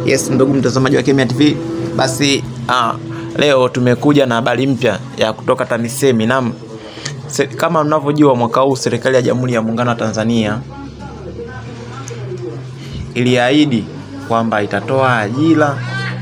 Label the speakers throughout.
Speaker 1: Yes, ndugu mtazamaji wa Kemia TV, basi ah, leo tumekuja na habari mpya ya kutoka TAMISEMI na se, kama mnavyojua mwaka huu serikali ya Jamhuri ya Muungano wa Tanzania iliahidi kwamba itatoa ajira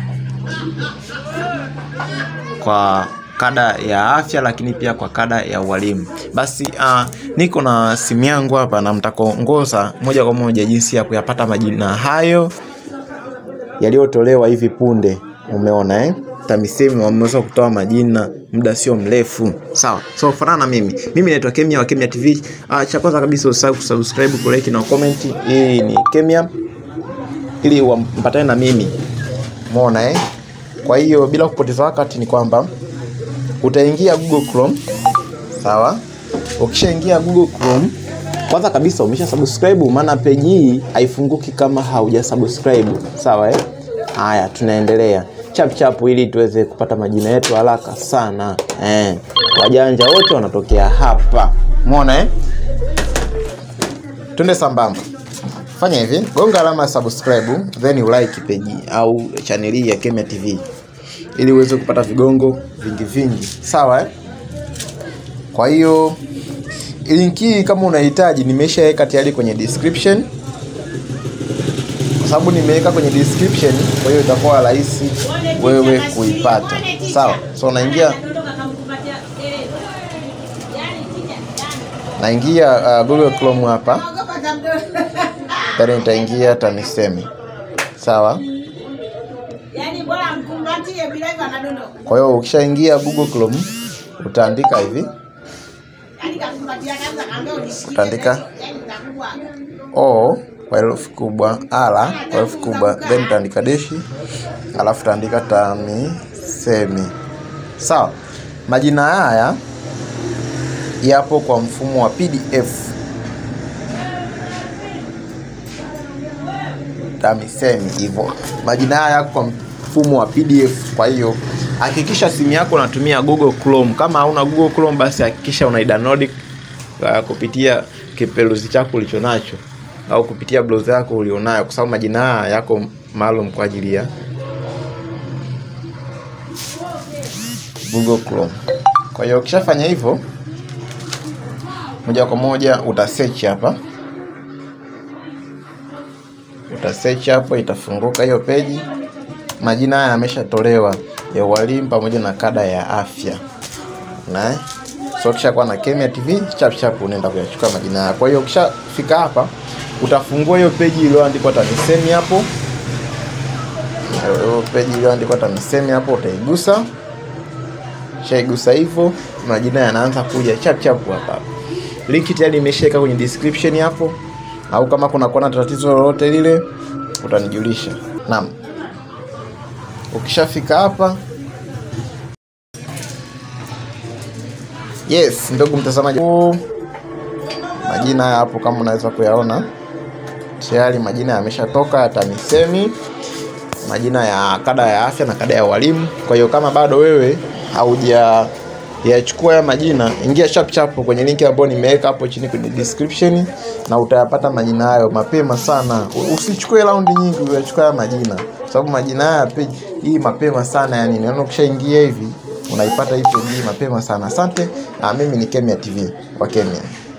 Speaker 1: kwa kada ya afya lakini pia kwa kada ya ualimu. Basi uh, niko na simu yangu hapa na mtakuongoza moja kwa moja jinsi ya kuyapata majina hayo yaliyotolewa hivi punde. Umeona eh? TAMISEMI wameweza kutoa majina muda sio mrefu. Sawa. So fanana na mimi. Mimi naitwa Kemia wa Kemia TV. Uh, cha kwanza kabisa usahau kusubscribe, kulike na comment. Hii ni Kemia ili wampatane na mimi. Umeona eh? Kwa hiyo bila kupoteza wakati ni kwamba utaingia Google Chrome. Sawa? Ukishaingia Google Chrome, kwanza kabisa umesha subscribe, maana page hii haifunguki kama hauja subscribe. Sawa eh? Haya, tunaendelea chap chap ili tuweze kupata majina yetu haraka sana eh. Wajanja wote wanatokea hapa, umeona eh? Twende sambamba. Fanya hivi, gonga alama ya subscribe then ulike page au channel hii ya Kemia TV ili uweze kupata vigongo vingi vingi, sawa eh? Kwa hiyo link hii kama unahitaji, nimeshaweka tayari kwenye description, kwa sababu nimeweka kwenye description, kwa hiyo itakuwa rahisi wewe kuipata, sawa. So unaingia naingia uh, Google Chrome hapa, then nitaingia TAMISEMI, sawa. Kwa hiyo ukishaingia Google Chrome utaandika hivi, utaandika o kwa herufi kubwa, ala kwa herufi kubwa, then utaandika deshi, alafu utaandika TAMISEMI. Sawa, majina haya yapo kwa mfumo wa PDF. TAMISEMI hivyo, majina haya yako kwa mfumo wa PDF. Kwa hiyo hakikisha simu yako unatumia Google Chrome. Kama hauna Google Chrome, basi hakikisha unaidownload uh, kupitia kiperuzi chako ulicho nacho au kupitia browser yako ulionayo, kwa sababu majina haya yako maalum kwa ajili ya Google Chrome. Kwa hiyo ukishafanya hivyo, moja kwa moja uta search hapa, uta search hapo, itafunguka hiyo peji. Majina haya yameshatolewa ya walimu pamoja na kada ya afya na so ukishakuwa na Kemia TV chap chap unaenda kuyachukua majina haya. Kwa hiyo ukishafika hapa utafungua hiyo peji iliyoandikwa TAMISEMI hapo, hiyo peji iliyoandikwa TAMISEMI hapo utaigusa. Shaigusa hivyo, majina yanaanza kuja chap chap hapa. Link tayari imeshaweka kwenye description hapo, au kama kuna kuona tatizo lolote lile utanijulisha. Naam, ukishafika hapa Yes, ndugu mtazamaji, majina haya hapo kama unaweza kuyaona tayari majina yameshatoka ya TAMISEMI, majina ya kada ya afya na kada ya walimu. Kwa hiyo kama bado wewe hauja yachukua ya majina, ingia chap chap kwenye linki ambayo nimeweka hapo chini kwenye description, na utayapata majina hayo mapema sana. Usichukue raundi nyingi uyachukua ya majina, sababu majina haya page hii mapema sana, yani naona ukishaingia hivi unaipata hii page hii mapema sana. Asante. Ah, mimi ni Kemia TV wa Kemia.